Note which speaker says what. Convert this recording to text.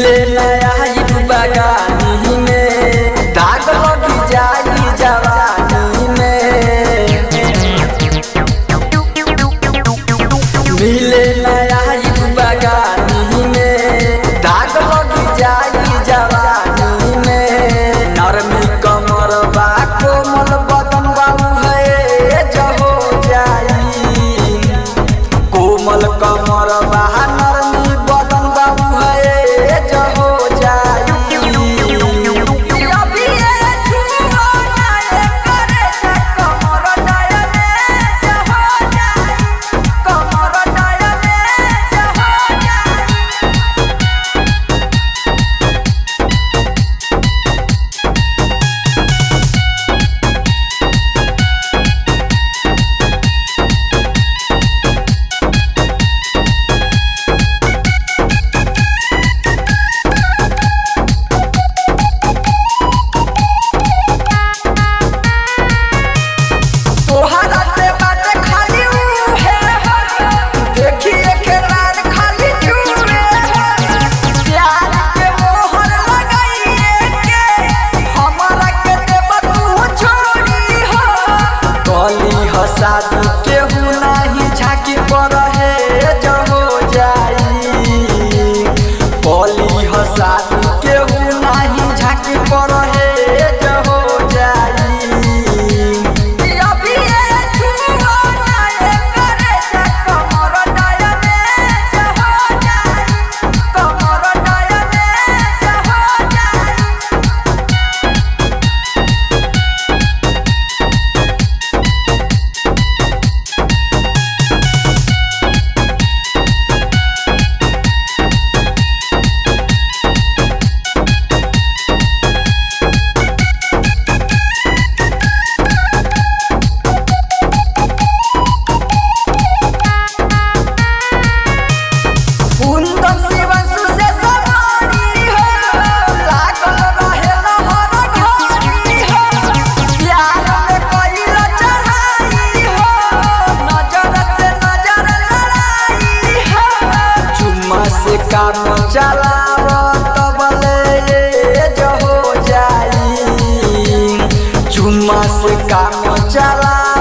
Speaker 1: मिले नया बगानी में दाग लगी जाई जवानी में मिले नया बगानी में दाग लगी जाई जवानी में नरमी कमर बा कोमल बदन बाबू है जहो जाई कोमल कमर बा नरमी बदन बाबू है जहो जाई
Speaker 2: अभी ये छुओ ना ये करे जा कमर डाया में जहो जाई कमर डाया में जहो जाई तोहरा से बात खाली उहे हो देखिए के लाल खाली चूहे हो प्यार के मोहर लगाइए के हमारा के देब तू छोड़ी हो
Speaker 1: कली हसादी केहू नाही झाकी पर है जहो जाई कली हसादी केहू नाही झाकी पर है जहो जाई
Speaker 2: अभी ये छुओ ना ये करे जा कमर डाया में जहो जाई कमर डाया में जहो जाई कुंदन शिवंशु से सवारी हो लागल रहे लहर घड़ी हो प्यार में कइल चढ़ाई हो नजर से नजर लड़ाई हो
Speaker 1: चुम्मा से काम चलाव तबले ये जहो जाई चुम्मा से काम चलाव